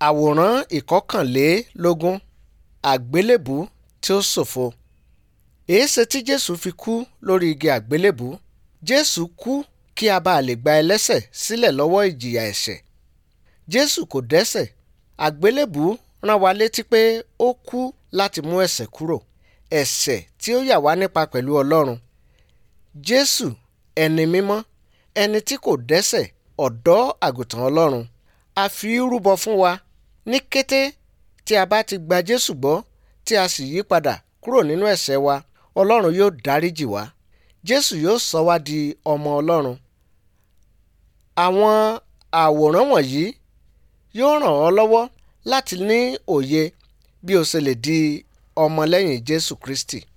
àwòrán ìkọkànlélógún àgbélébùú tí ó ṣòfo èéṣe tí jésù fi kú lórí igi àgbélébùú jésù kú kí a bá lè gba ẹlẹ́ṣẹ̀ sílẹ̀ lọ́wọ́ ìjìyà ẹ̀ṣẹ̀ jésù kò dẹ́ṣẹ̀ àgbélébùú rán wa létí pé ó kú láti mú ẹ̀ṣẹ̀ kúrò ẹ̀ṣẹ̀ tí ó yà wá nípa pẹ̀lú ọlọ́run jésù ẹni mímọ́ ẹni tí kò dẹ́ṣẹ̀ ọ̀dọ́ àgùntàn ọlọ́run a fi í rúbọ fún wa ní kété tí a bá ti gba jésù gbọ́ tí a sì yí padà kúrò nínú ẹ̀ṣẹ̀ wa ọlọ́run yóò dáríjì wá jésù yóò sọ wá di ọmọ ọlọ́run àwọn àwòrán wọ̀nyí yóò ràn ọ́ lọ́wọ́ láti ní òye bí o ṣe lè di ọmọlẹ́yìn jésù kristi